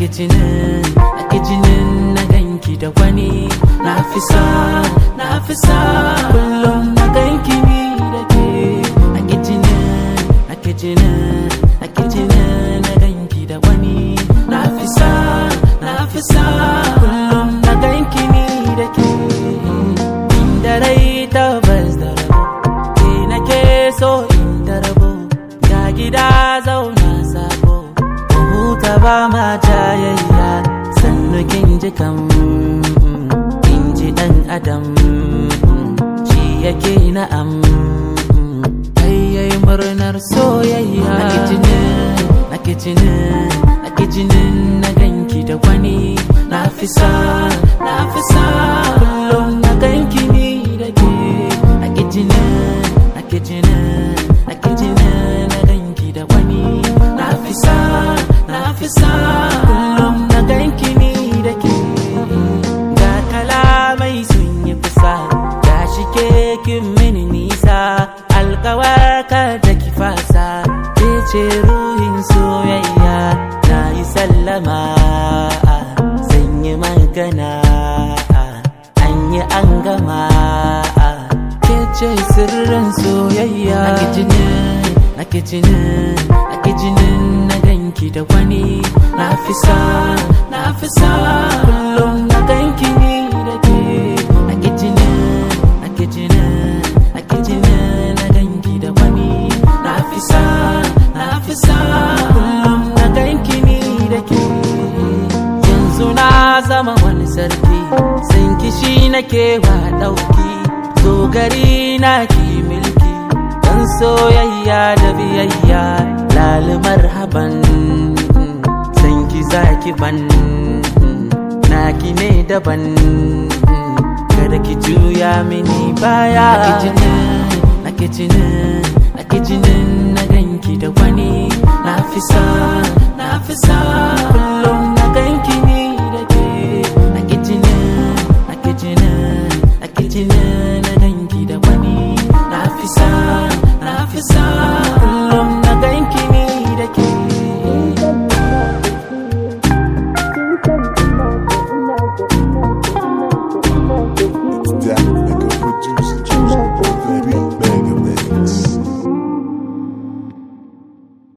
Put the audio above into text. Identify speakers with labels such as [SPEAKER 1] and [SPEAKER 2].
[SPEAKER 1] jinin na jinin na ganki da wani na fi sa na fi sa kullum na ganki ni da ke na jinin na jinin na jinin na ganki da wani na fi sa na fi sa kullum na ganki ni da ke inda rai tabbas da rabo ke nake so inda rabo ga gida zauna sabo huta ba ma jayayya sannu kin ji kam kin ji dan adam shi yake na'am yayi murnar soyayya na kitinin na kitinin na kitinin na ganki da wani na fi sa na fi sa kullum na ganki ni da ke na kitinin na kitinin na kitinin na ganki da wani na fi sa na fi sa kullum na ganki ni da ke ga kalamai sun yi kusa ga shi ke kin mini nisa alkawarka da ki fasa ke ce ruhin soyayya na yi sallama zan yi magana an yi an gama ke ce sirrin soyayya na jinin na jinin na jinin na ganki da wani na fi sa na fi sa kullum na ganki ni da ke na jinin na jinin na jinin na ganki da wani na fi sa na fi sa kullum na ganki ni da ke yanzu na zama wani sarki sun kishi nake wa ɗauki zo gari na ki milki dan soyayya da biyayya lalimar haban san ki zaki ban naki ne daban kada ki juya mini baya na kitinin na kitinin na ganki da wani na fi sa na fi sa